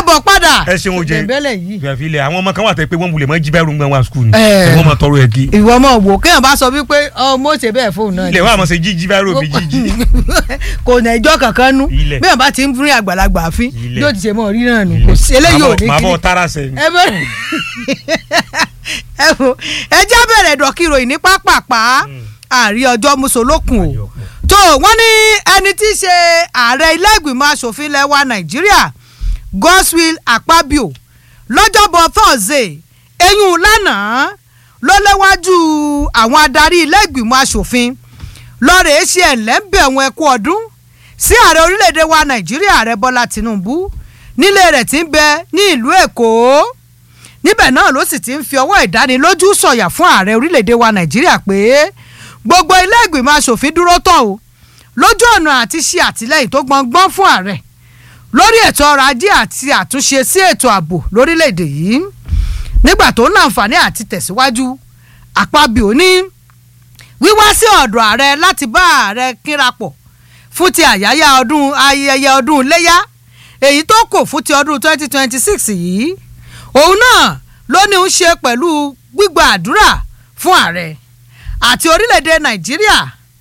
káàbọ̀ padà. ẹ ṣeun o jẹ bẹ́lẹ̀ yìí. gbẹ̀fì ilẹ̀ àwọn ọmọ kan wà tẹ́ pé wọ́n wulẹ̀ mọ́ jí bẹ́ẹ̀ rúgbọ́n wa skul ni Ẹ. wọ́n mọ tọrọ ẹ̀ kí ìwọ ọmọ wò kéèyàn bá sọ wípé ọmọ ò ṣe bẹ́ẹ̀ fóun náà ilẹ̀ wa mọ̀ ṣe jí jí bẹ́ẹ̀ rò bí jí jí kò nà ẹjọ́ kankan nú Ilẹ̀. bí wọn bá ti ń fún àgbàlagbà fín Ilẹ̀. yóò ti ṣe mọ́ rí náà nù kò sí eléyìí ò ní màá bọ̀ kí tara sẹ́yìn. ẹ bẹ̀rẹ̀ ẹ wo ẹ jẹ́ bẹ̀rẹ̀ dọ̀kìrò yìí ní pápápá àárí ọjọ́ mùsùlùkùn o tó wọ́n ní ẹni tí í ṣe ààrẹ ilé ìgbìmọ̀ asòfin lẹ́wà nàìjíríà Godswill Akpabio lọ́jọ́bọ̀ Thursday eyín lánàá ló léwájú àwọn adarí ilé ìgbìmọ̀ asòfin lọ́ọ̀rẹ́ ṣe ẹ̀lẹ́ńbẹ̀ wọn ẹ̀kú ọdún sí ààrẹ orílẹ̀-èdè wa nàìjíríà ààrẹ bọ́lá tinubu nílé rẹ̀ tí ń bẹ ní ìlú èkó níbẹ̀ náà ló sì ti ń fi ọwọ́ ìdánilójú sọ̀yà fún ààrẹ orílẹ̀-èdè wa nàìjíríà pé gbogbo ilé ìgbìmọ̀ asòfin dúró tán o lójú ọ̀nà àti ṣe àtìlẹ́yìn tó gbọngbọ́n fún ààrẹ lórí ètò ọrọ̀ ajé àti àtúnṣe sí ètò ààbò lórílẹ̀-èdè yìí nígbà tó ń láǹfààní àti tẹ̀síwájú àpábíò ní wíwá sí ọ̀dọ̀ ààrẹ láti bá ààrẹ kírapọ̀ fún ti àyáyá ọdún ayẹyẹ ọdún iléyá èyí tó kò fún ti ọdún 2026 yìí òun náà ló ní ń ṣe pẹ̀lú gbígba àdúrà fún ààrẹ àti orílẹ̀-èdè nàìjíríà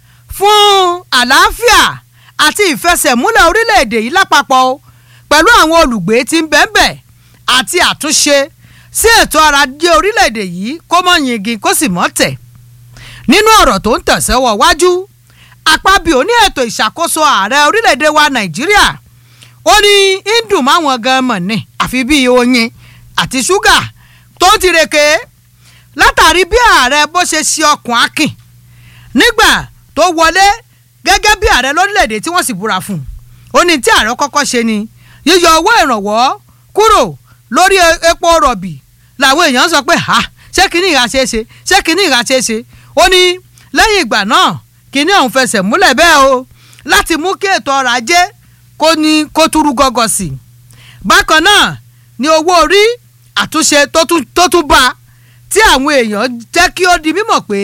fún àlàáfíà àti ìfẹsẹ̀múlẹ̀ orílẹ̀-èdè yìí lápapọ̀ o pẹ̀lú àwọn olùgbé tí ń bẹ́ńbẹ̀ àti àtúnṣe sí ètò ọrọ̀ ajé orílẹ̀-èdè yìí kó mọ̀ yingin kó sì mọ̀ tẹ̀ nínú ọ̀rọ̀ tó ń tẹ̀sẹ̀wọ̀ wájú àpábíò ní ètò ìṣàkóso ààrẹ orílẹ̀-èdè wa nàìjíríà ó ní indùn máwọn gan mọ̀ ní àfi bíi oyin àti ṣúgà tó ń tireke látàrí bí ààrẹ bó ṣe ṣe ọkùn akin nígbà tó wọlé gẹ́gẹ́ bí ààrẹ lórílẹ̀‐èdè tí wọ́n sì búra fún un ó ní tí ààrẹ kọ́kọ́ ṣe ni yíyọ owó ìrànwọ́ kúrò lórí e- epo rọ̀bì làwọn èèyàn sọ pé ha ṣé kínní ìhà ṣe é ṣe ṣé kínní ìhà ṣe é ṣe ó ní lẹ́yìn ìgbà náà kínní ọ̀hún fẹsẹ̀ múlẹ̀ bẹ́ẹ̀ o láti mú kí ètò ọrọ̀ ajé kó ní kó túrú gọ́gọ́ sí i bákan náà ni owó orí àtúnṣe tó tún tó tún bá a tí àwọn èèyàn jẹ́ kí ó di mímọ̀ pé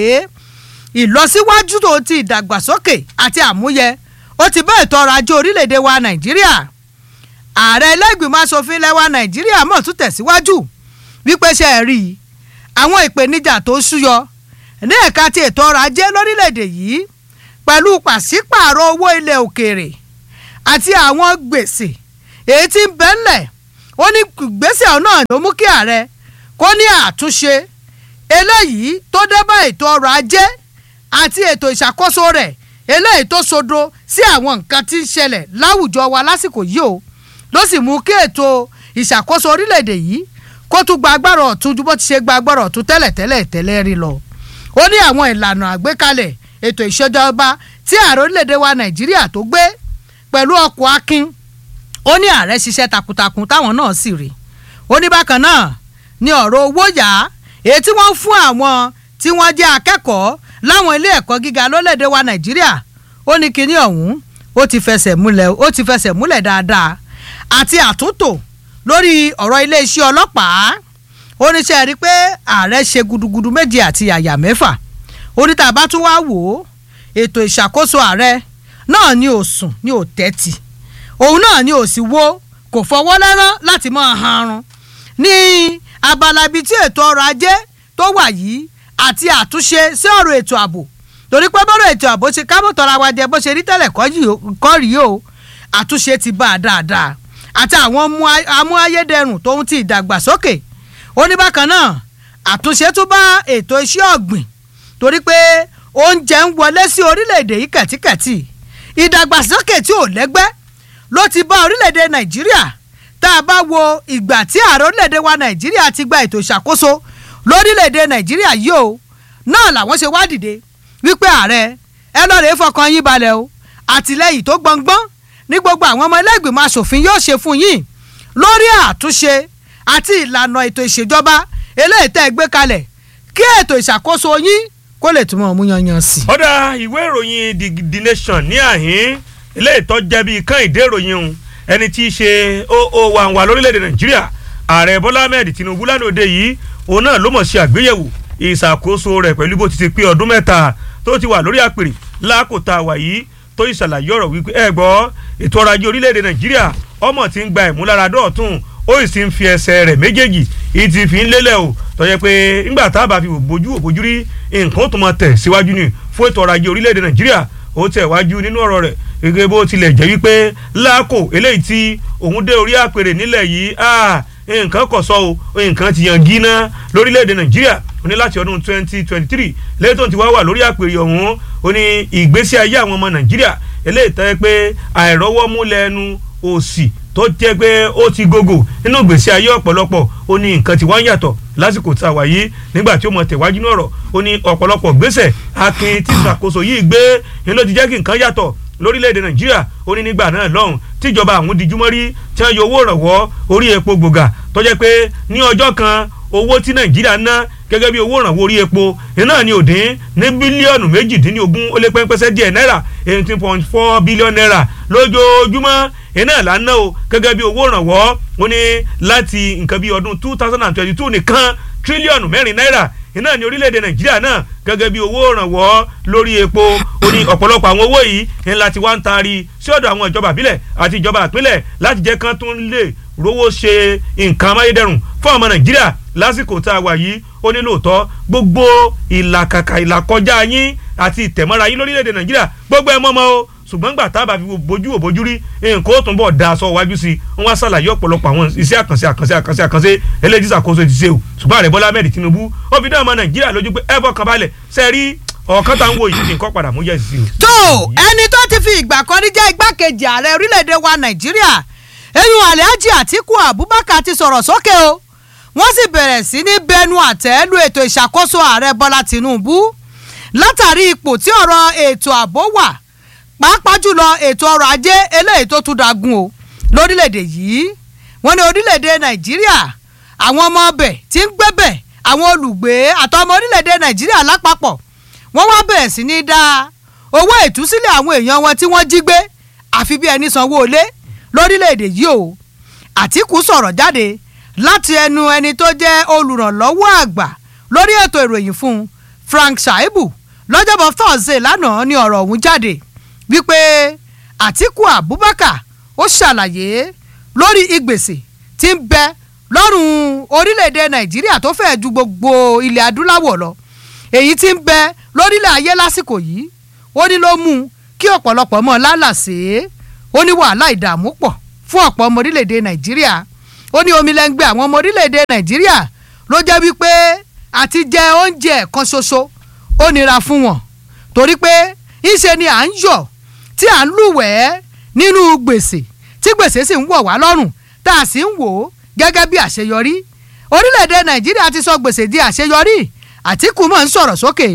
ìlọsíwájú tó ti ìdàgbàsókè àti àmúyẹ ó ti bá ètò ọrọ̀ ajé orílẹ̀-èdè wa nàìjíríà ààrẹ ẹlẹ́gbìmọ̀ asòfin lẹ́wà nàìjíríà mọ̀ tún tẹ̀síwájú wípé ṣe é rí i àwọn ìpèníjà tó ṣúyọ ní ẹ̀ka ti ètò ọrọ̀ ajé lórílẹ̀-èdè yìí pẹ̀lú pàṣípààrọ̀ owó ilẹ̀ òkèèrè àti àwọn gbèsè èyí tí ń bẹ ńlẹ̀ ó ní gbèsè náà ló mú kí ààrẹ kó ní àtúnṣe eléyìí tó dé bá ètò ọrọ̀ ajé àti ètò ìṣàkóso rẹ̀ eléyìí tó sodo sí àwọn nǹkan tí ń ṣẹlẹ̀ láwùjọ wa lásìkò yìí o ló sì mú kí ètò ìṣàkóso orílẹ̀-èdè yìí kó tún gba agbára ọ̀tún ju bó ti ṣe gba agbára ọ̀tún tẹ́lẹ̀tẹ́lẹ̀ tẹ́lẹ̀ rí lọ. ó ní àwọn ìlànà àgbékalẹ̀ ètò ìṣèjọba tí ààrẹ orílẹ̀-èdè wa nàìjíríà tó gbé pẹ̀lú ọkọ̀ akin ó ní ààrẹ ṣiṣẹ́ takuntakun táwọn náà sì rí ó ní bákan náà ní ọ̀rọ̀ owó yá èyí tí wọ́n ń fún àwọn tí wọ́n jẹ́ akẹ́kọ̀ọ́ láwọn ilé ẹ̀kọ́ gíga lólèdè wa nàìjíríà ó ní kinní ọ̀hún ó ti fẹsẹ̀ múlẹ̀ ó ti fẹsẹ̀ múlẹ̀ dáadáa àti àtúntò lórí ọ̀rọ̀ iléeṣẹ́ ọlọ́pàá ó ní sẹ́ẹ̀ rí i pé ààrẹ ṣe gudugudu méje àti àyà mẹ́fà ó ní tá a bá tún wá wò ó ètò ìṣàkóso ààrẹ náà ni ò sùn ni ò tẹ́tì òun náà ni ò sì wo kò fọwọ́ lẹ́rán láti máa hanrun ní abala ibi tí ètò ọrọ̀ ajé tó wà yìí àti àtúnṣe sí ọ̀rọ̀ ètò ààbò torí pé bọ́rọ̀ ètò ààbò ṣe kábọ̀ tọ́ra wa jẹ bó ṣe rí tẹ́lẹ̀ kọ́ yìí o- kọ́ rí o àtúnṣe ti bá a dáadáa àti àwọn mú- amúayédẹrùn tóun ti ìdàgbàsókè ó ní bákan náà àtúnṣe tún bá ètò iṣẹ́ ọ̀gbìn torí pé oúnjẹ ń wọlé sí orílẹ̀-èdè yìí kẹ̀tíkẹ̀tì ìdàgbàsókè tí ò lẹ́gbẹ́ ló ti bá orílẹ̀-èdè nàìjíríà tá a bá wo ìgbà tí ààrẹ orílẹ̀-èdè wa nàìjíríà ti gba ètò ìṣàkóso lórílẹ̀-èdè nàìjíríà yìí o náà làwọn ṣe wá dìde wípé ààrẹ ẹ lọ́ọ́ rèé fọkàn yín balẹ̀ o àtìlẹ́yìn tó gbọ̀ngbọ́n ní gbogbo àwọn ọmọ ẹlẹ́gbìmọ̀ asòfin yóò ṣe fún yín lórí àtúnṣe àti ìlànà ètò ìṣèjọba eléyìí tẹ́ ẹ gbé kalẹ̀ kí ètò ìṣàkóso yín kó lè túmọ̀ mú yanyan sí i. ọ̀dà ìwé ìròyìn the, the nation ní àhín ilé ìtọ́jẹ́ bíi kán ìdé ìròyìn òun ẹni tí í ṣe oo wa wà lórílẹ̀‐èdè nàìjíríà ààrẹ bọ́lá ahmed tinubu lánàá òde yìí òun náà ló mọ̀ ṣe àgbéyẹ̀wò ìṣàkóso rẹ̀ pẹ̀lú bó ti ti pé ọdún mẹ́ta tó ti wà lórí àpèrè lákòótá wà yìí tó ìṣàlàyé ọ̀rọ̀ wípé ẹ gbọ́ ètò ọrọ̀ ajé orílẹ̀‐èdè nàìjíríà ọmọ tí ń gba ìmúláradọ́ ọ̀tún ó sì ń fi ẹsẹ̀ rẹ̀ méjèèjì ìtì fi ń lélẹ̀ o tó yẹ pé ńgbà tá a bá fi bójú òbójú rí nǹkan ó tún máa tẹ̀ síwájú ni fún ètò ọrọ̀ ajé orílẹ̀-èdè nàìjíríà ó tẹ̀ wájú nínú ọ̀rọ̀ rẹ̀ gẹ́gẹ́ bó tilẹ̀ jẹ́ wípé láàkó eléyìí tí òun dé orí àpèrè nílẹ̀ yìí nǹkan kò sọ o nǹkan ti yan gíná lórílẹ̀‐èdè nàìjíríà ó ní láti ọdún twenty twenty three lẹ́yìn tó ti wá wà lórí àpèrè ọ̀hún ó ní ìgbésí ayé àwọn ọmọ nàìjíríà eléyìí tẹ́ pé àìrọ́wọ́mú lẹ́nu òsì tó jẹ́ pé ó ti gògò nínú ìgbésí ayé ọ̀pọ̀lọpọ̀ ó ní nǹkan tí wọ́n ń yàtọ̀ lásìkò tá a wà yìí nígbà tí ó mọ tẹ̀wájú náà rọ̀ ó ní ọ̀pọ̀lọpọ̀ gbèsè akin tí ìṣàkóso yìí gbé ni ló ti jẹ́ kí nǹkan yàtọ̀ lórílẹ̀‐èdè nàìjíríà ó ní nígbà náà lọ́hùn tíjọba àwọn dijúmọ́ rí tí wọ́n yọ owó ìrànwọ́ orí epo gbòógà tó jẹ́ pé ní ọjọ́ kan owó tí nàìjíríà ná gẹ́gẹ́ bí owó ìrànwọ́ orí epo iná ní òdín ní bílíọ̀nù méjìdínlógún ó lé pẹ́ńpẹ́sẹ́ díẹ̀ náírà eighteen point four billion naira lójoojúmọ́ iná là ń ná o gẹ́gẹ́ bí owó ìrànwọ́ ó ní láti nǹkan bí ọdún two thousand and twenty two nìkan tírílíọ̀nù mẹ́rin náírà iná ní orílẹ̀-èdè nàìjíríà náà gẹ́gẹ́ bí owó ìrànwọ́ lórí epo ó ní ọ̀pọ̀lọpọ̀ àwọn owó yìí ní láti wá ń taari sí ọ̀dọ̀ àwọn ìjọba àbílẹ̀ àti ìjọba àpínlẹ̀ láti jẹ́ kán tún lè rówó ṣe nǹkan amáyédẹrùn fún ọmọ nàìjíríà lásìkò tá a wà yìí ó ní lóòótọ́ gbogbo ìlàkàkà ìlàkọjá yín àti ìtẹ̀mọ́ra yín lórílẹ̀‐èdè nàìjíríà gbogbo ẹ̀ mọ́mọ́ o ṣùgbọ́n gbà tá a bá fi bójú wò bójú rí nǹkan ó tún bọ̀ da aṣọ wájú sí i wọ́n wá ṣàlàyé ọ̀pọ̀lọpọ̀ àwọn iṣẹ́ àkànṣe àkànṣe àkànṣe àkànṣe eléyìí ṣàkóso ti ṣe o ṣùgbọ́n ààrẹ bọ́lá ahmed tinubu ó fi dá ọmọ nàìjíríà lójú pé ẹ fọkàn balẹ̀ ṣe rí ọ̀kan tá ń wo yìí nǹkan padà mú yẹ̀ sí i. tó ẹni tó ti fi ìgbà kan rí jẹ́ igbákejì ààrẹ orílẹ̀-èdè wa nàìjíríà eyín alhaji atiku abubakar ti sọ̀rọ̀ sókè o wọ́n sì bẹ̀rẹ̀ sí ní bẹnu àtẹ́ lu ètò ìṣàkóso ààrẹ bọ́lá tinubu látàrí ipò tí ọ̀rọ̀ ètò ààbò wà pàápàá jùlọ ètò ọrọ̀ ajé eléyìí tó tún dagun o lórílẹ̀‐èdè yìí wọ́n ní orílẹ̀‐èdè nàìjíríà àwọn ọmọ ọbẹ̀ tí ń gbébẹ̀ àwọn olùgbé àtọmọ orílẹ̀‐èdè nàìjíríà lápapọ̀ wọ́n wá bẹ̀rẹ̀ sí ní dá owó ìtúsílẹ̀ àwọn èèyàn wọn tí wọ́n jí gbé àfi bí ẹni sanwó ilé lórílẹ̀‐èdè yìí o àtìkù sọ̀rọ̀ jáde láti ẹnu ẹni tó jẹ́ olùrànlọ́wọ́ àgbà lórí ètò ìròyìn fún Frank Shaibu lọ́jọ́bọ̀ Thursday lánàá ní ọ̀rọ̀ ọ̀hún jáde wípé Àtíkù Abubakar ó ṣàlàyé lórí ìgbèsè tí ń bẹ lọ́rùn orílẹ̀-èdè Nàìjíríà tó fẹ́ẹ̀ ju gbogbo ilẹ̀ adúláwọ̀ lọ èyí tí ń bẹ lórílẹ̀ ayé lásìkò yìí ó ní ló mú kí ọ̀pọ̀lọpọ̀ mọ́ lálàsé ó ní wàhálà ìdààmú pọ̀ fún ọ̀pọ̀ ọmọ orílẹ̀-èdè Nàìjíríà ó ní omi lẹ́ngbẹ́ àwọn ọmọ orílẹ̀-èdè Nàìjíríà ló jẹ́ wípé àti jẹ oúnjẹ kan ṣoṣo ó nira fún wọn torí pé ńṣe ni à ń yọ̀ tí à ń lúwẹ̀ẹ́ nínú gbèsè tí gbèsè sì ń wọ̀ wá lọ́rùn tá a sì ń wò ó gẹ́gẹ́ bí àṣeyọrí orílẹ̀-èdè Nàìjíríà ti sọ gbèsè di àṣeyọrí Àtíkù mọ̀ ń sọ̀rọ̀ sókè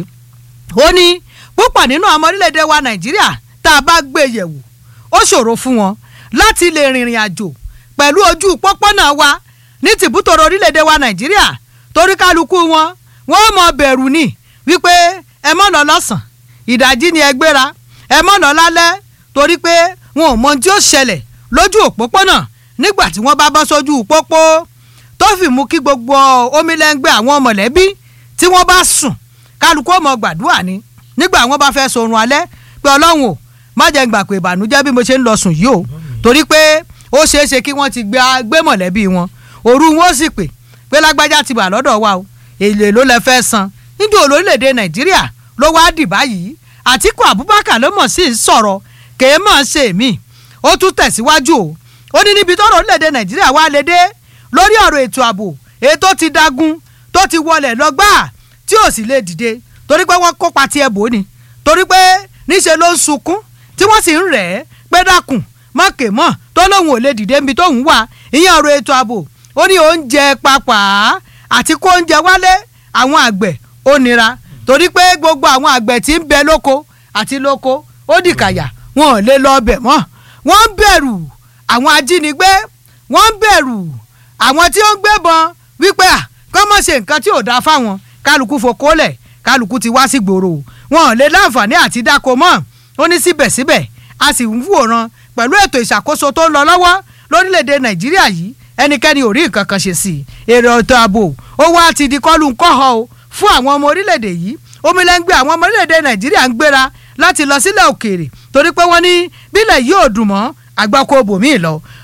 ó ní púpọ̀ nínú ọmọ orílẹ̀-èdè wa Nàìjíríà tá a bá gbé yẹ̀wò ó ṣòro fún wọn láti lè rìnrìn àjò pẹ̀lú ojú pópónà wa ní tìbútòrò orílẹ̀-èdè wa Nàìjíríà torí kálukú wọn wọ́n mọ bẹ̀rù ni wípé ẹ mọ̀ lọ lọ́sàn ìdájí ni ẹ gbéra ẹ mọ̀ lọ lálẹ́ torí pé wọn ò mọ tí ó ṣẹlẹ̀ lójú òpópónà nígbà tí wọ́n bá bọ́ sójú pópó tó fi mú kí gbogbo omilẹ́ngbẹ́ àwọn mọ̀lẹ́bí tí wọ́n bá sùn kálukú ọmọ gbàdúrà ni nígbà wọ́n bá fẹ́ sorun alẹ́ pé ọlọ́run ò má jẹ́ gbà pé ìbànújẹ́ bí mo ṣe ń lọ sùn yìí o torí pé ó ṣeé ṣe kí wọ́n ti gbé mọ̀lẹ́bí wọn òru wọn ó sì pè pé lágbájá ti bà lọ́dọ̀ wa o èlé ló lẹ fẹ́ san níbi olórílẹ̀‐èdè nàìjíríà ló wá dì báyìí àtìkù abubakar ló mọ̀ sí sọ̀rọ̀ kèé mọ̀ ṣe mí ó tún tẹ̀síwájú o ó ní níbi tọ́rọ̀ orílẹ̀‐èdè nàìjíríà wá lè dé lórí ọ̀rọ̀ ètò ààbò ètò ti dagun tó ti wọlẹ̀ lọ́gbà tí ò sì lè dìde torí pé wọ́n kópa tiẹ̀ bò ní torí pé níṣe ló ń sunkún tí wọ́n sì ń rẹ̀ ẹ́ pé dákun mọ̀kè mọ̀ tó lóun ò lè dìde níbi tóun wà ìyẹn ọ̀rọ̀ ètò ààbò ó ní oúnjẹ papà àti kó oúnjẹ wálé àwọn àgbẹ̀ ó nira torí pé gbogbo àwọn àgbẹ̀ tí ń bẹ lóko àti lóko ó dìkàyà wọn ò lè lọ ọbẹ̀ mọ́ wọ́n ń bẹ̀rù àwọn ajínigbé wọ́n ń bẹ̀rù àwọn tí ó ń gbébọn wípé à kọ́ mọ̀ ṣe nǹkan tí ò dáa fáwọn kálukú fokólẹ̀ kálukú ti wá sí gbòòrò wọn ò lè láǹfààní àti dáko mọ́ ó ní síbẹ̀síbẹ̀ a sì ń wòran pẹ̀lú ètò ìṣàkóso tó ń lọ lọ́wọ́ lórílẹ̀‐èdè nàìjíríà yìí ẹnikẹ́ni ò rí nǹkan kan ṣe sí i èrè ètò ààbò ó wá ti di kọ́lù ńkọ́họ́ o fún àwọn ọmọ orílẹ̀‐èdè yìí omilẹ́ngbẹ́ àwọn ọmọ orílẹ̀‐èdè nàìjíríà ń gbéra láti lọ sílẹ̀ òkèèrè torí pé wọ́n ní bílẹ̀ yìí ò dùn mọ́ àgbákò bòmíì lọ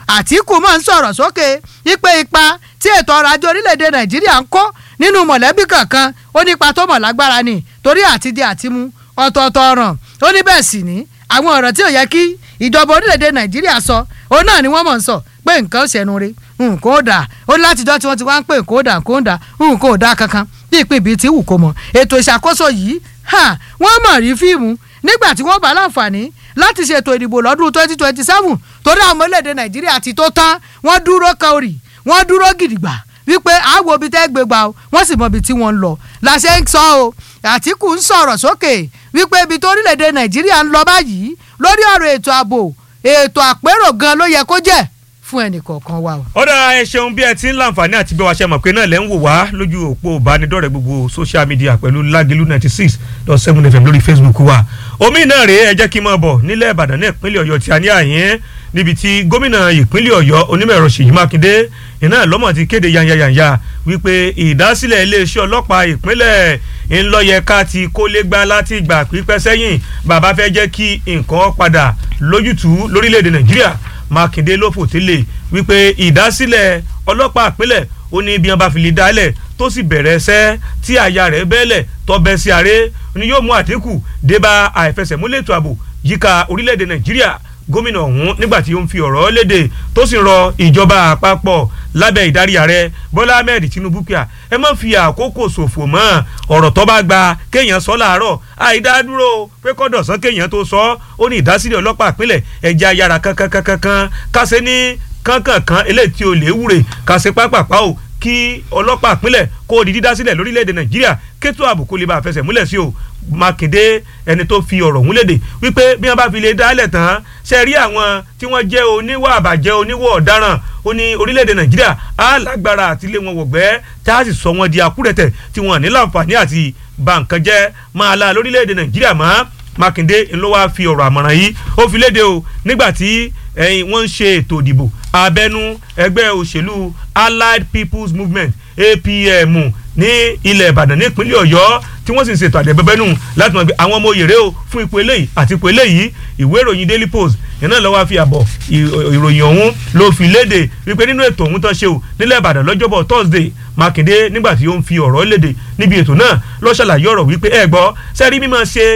àtìkù máa ń sọ̀rọ̀ sókè wípé ipa tí ètò ọrọ̀ ajé orílẹ̀-èdè nàìjíríà ń kó nínú mọ̀lẹ́bí kankan ó nípa tó mọ̀ lágbára ni torí àtijẹ àtimú ọ̀tọ̀ọ̀tọ̀ ọ̀ràn ó ní bẹ́ẹ̀ sì ní àwọn ọ̀rọ̀ tí ò yẹ kí ìjọba orílẹ̀-èdè nàìjíríà sọ òun náà ni wọ́n mọ̀ ń sọ pé nǹkan ó ṣẹnu re nǹkan ó dà ó ní látijọ́ tí wọ́n ti wá ń pè nǹkan ó dà nǹkan ó dà nǹkan ó dà kankan bí ìpín ibi tí wù kó mọ̀ ètò ìṣàkóso yìí wọ́n mọ̀ rí fíìmù nígbà tí wọ́n bá láǹfààní láti ṣètò ìdìbò lọ́dún twenty twenty seven torí àwọn ọmọ orílẹ̀-èdè nàìjíríà ti tó tán wọ́n dúró kan orì wọ́n dúró gidigba wípé àwo ibi tẹ́ gbé gbà ó wọ́n sì mọ ibi tí wọ́n ń lọ làṣẹ ń sọ o àtìkù ń sọ̀rọ̀ sókè wípé ibi tó orílẹ̀-èdè nàìjíríà ń lọ báyìí lórí ọ̀rọ̀ ètò ààbò ètò àpérò gan ló yẹ kó jẹ́ fún ẹnì kọ̀ọ̀kan wa o. ọ̀dà ẹ ṣeun bí ẹ ti ń láǹfààní àti bí wàá ṣe mọ̀ pé náà lẹ́ ń wò wá lójú òpó ìbánidọ́rẹ̀ẹ́ gbogbo social media pẹ̀lú lágẹ̀lú ninety six dot seven fm lórí facebook wa. omi náà rèé ẹ jẹ́ kí n máa bọ̀ nílẹ̀ ìbàdàn ní ìpínlẹ̀ ọ̀yọ́ tí a ní àyín níbi tí gómìnà ìpínlẹ̀ ọ̀yọ́ onímọ̀ ẹ̀rọ ṣèyí mákindé iná lọ́mọ̀ ti kéde yanyanyanya wípé ìdásílẹ̀ iléeṣẹ́ ọlọ́pàá ìpínlẹ̀ ńlọ́yẹ̀ká ti kólégbá láti ìgbà pípẹ́ sẹ́yìn bàbá fẹ́ jẹ́ kí nǹkan padà lójútùú lórílẹ̀‐èdè nàìjíríà mákindé ló fòtílẹ̀ wípé ìdásílẹ̀ ọlọ́pàá ìpínlẹ̀ ó ní bí wọ́n bá fi lè dálẹ̀ tó sì bẹ̀rẹ̀ ẹsẹ́ tí àyà rẹ̀ bẹ́lẹ̀ tọ́bẹ̀ sí ààrẹ ni yóò mú àdínkù débà àìfẹsẹ̀múlẹ̀ ètò ààbò yíká orílẹ̀‐èdè nàìjíríà gómìnà ọ̀hún nígbà tí ó ń fi ọ̀rọ̀ léde tó sì rọ ìjọba àpapọ̀ lábẹ́ ìdarí ààrẹ bọ́lá ahmed tinubu pé ẹ má fi àkókò ṣòfò mọ́ ọ̀rọ̀ tó bá gba kéèyàn sọ láàárọ̀ àìdádúró pé kọ́dọ̀sán kéèyàn tó sọ ó ní ìdásílẹ̀ ọlọ́pàá ìpínlẹ̀ ẹja yára kankankankan kásẹ̀ ní kankankan eléyìí tí o lè wúre kásẹ̀ pápápá o kí ọlọ́pàá ìpínlẹ̀ kó di dídá sílẹ̀ lórílẹ̀‐èdè nàìjíríà kétò ààbò kó lè bá fẹsẹ̀ múlẹ̀ sí o mákindé ẹni tó fi ọ̀rọ̀ ọ̀hún léde wípé bí wọ́n bá fi lè dálẹ̀ tán ṣe rí àwọn tí wọ́n jẹ́ oníwà àbàjẹ́ oníwà ọ̀daràn ó ní orílẹ̀‐èdè nàìjíríà á lágbára àti lé wọn wọ̀gbẹ́ tá a sì sọ wọn di akúrẹ̀tẹ̀ tí wọ́n ní láǹfààní àti bà nǹkan jẹ́ máa la lórílẹ̀‐èdè nàìjíríà mọ́ mákindé ló wáá fi ọ̀rọ̀ àmọ̀ràn yìí ó fi léde o nígbà tí wọ́n ń ṣe ètò ìdìbò abẹ́nú ẹgbẹ́ òṣèlú allied people's movement apm ní ilẹ̀ ìbàdàn nípínlẹ̀ ọ̀yọ́ tí wọ́n sì ń ṣètò àdẹ̀bẹ́bẹ́nù láti mọ̀ pé àwọn ọmọ òyèrè o fún ipò eléyìí àti ipò eléyìí ìwé ìròyìn daily post iná lọ́wọ́ fi àbọ̀ ìròyìn ọ̀hún ló fi léde wípé nínú ètò ọ̀hún tó ṣe o nílẹ̀ ìbàdàn lọ́jọ́bọ̀ thursday mákindé nígbà tí ó ń fi ọ̀rọ̀ léde níbi ètò náà ló ṣàlàyé ọ̀rọ̀ wípé ẹ gbọ́ sẹ́rí mímọ́ ṣe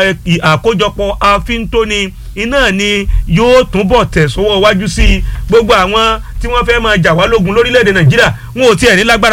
àkójọpọ̀ àfíntóni iná ni yóò túbọ̀ tẹ̀sọ́wọ́ wájú sí gbogbo àwọn tí wọ́n fẹ́ máa jà wá lógun lórílẹ̀‐èdè nàìjíríà wọn ò tiẹ̀ ní lágbára